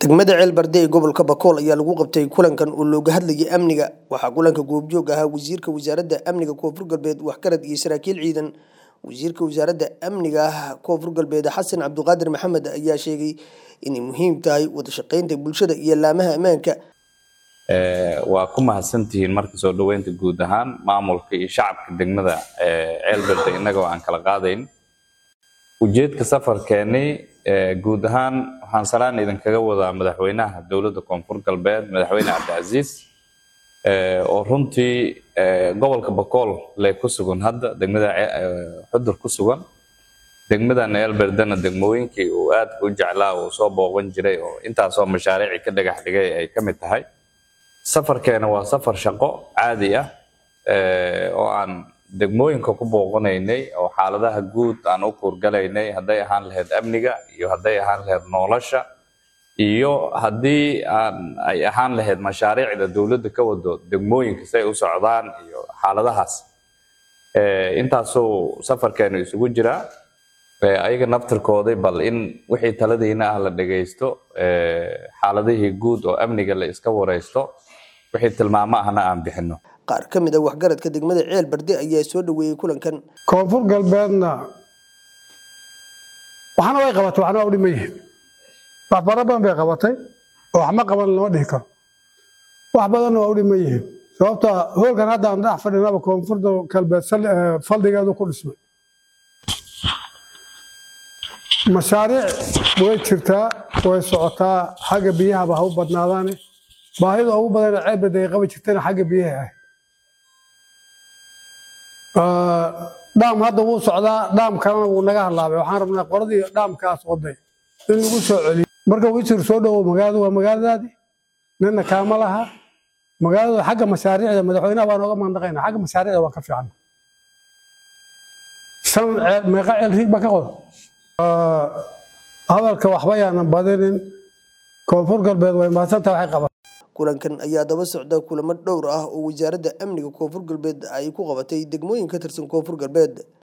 degmada ceelbarde ee gobolka bakool ayaa lagu qabtay kulankan oo looga hadlayay amniga waxaa kulanka goobjoog ahaa wasiirka wasaaradda amniga koonfur galbeed waxgarad iyo saraakiil ciidan wasiirka wasaaradda amniga koonfur galbeed xasan cabdiqaadir maxamed ayaa sheegay inay muhiim tahay wada shaqeynta bulshada iyo laamaha ammaanka waa ku mahadsantihiin marka soo dhoweynta guud ahaan maamulka iyo shacabka degmada ceelbarde innagoo aan kala qaadayn ujeedka safarkeeni guud ahaan waxaan salaan idinkaga wadaa madaxweynaha dowladda koonfur galbeed madaxweyne cabdicasiis oo runtii gobolka bakool le ku sugan hadda degmada xudur ku sugan degmadan eelberdena degmooyinkii uu aadka u jeclaa uu soo booqan jiray oo intaasoo mashaariici ka dhagax dhigay ay ka mid tahay safarkeena waa safar shaqo caadi ah oo aan degmooyinka ku booqanaynay oo xaaladaha guud aan u kuurgalaynay hadday ahaan lahayd amniga iyo hadday ahaan lahayd nolosha iyo haddii aan ay ahaan lahayd mashaariicda dowladda ka wado degmooyinka say u socdaan iyo xaaladahaas intaasuu safarkeenu isugu jiraa ayaga naftirkooday bal in wixii taladiina ah la dhagaysto xaaladihii guud oo amniga la iska waraysto wixii tilmaamo ahna aan bixino qaar ka mid a waxgaradka degmada ceel barde ayaa soo dhoweeyey kulankan koonfur galbeedna waxna way qabatay waxna waa u dhiman yihiin wax fara badan bay qabatay oo waxma qaban lama dhihi karo wax badanna waa u dhiman yihiin sababta hoolkan hadda aan dhex fadhinaba koonfurda galbeed faldhigeedu ku dhismay mashaariic way jirtaa way socotaa xagga biyahaba ha u badnaadaane baahida ugu badana ceelbada ay qaban jirtana xagga biyaha ah dhaam hadda wuu socdaa dhaam kalena wuu naga hadlaabay waxaan rabnaa qoradii dhaamkaas waday in lagu soo celiyo marka wisir soo dhowow magaaladu waa magaaladaadi nina kaama laha magaalada xagga mashaariicda madaxweynaha waa nooga mandaqayna xagga mashaariicda waa ka fiican san meeqa ceel riig baa ka qoda hadalka waxba yaanan badinin koonfur galbeed way mahadsantaha waxay qaban kulankan ayaa daba socda kulamo dhowr ah oo wasaaradda amniga koonfur galbeed ay ku qabatay degmooyin ka tirsan koonfur galbeed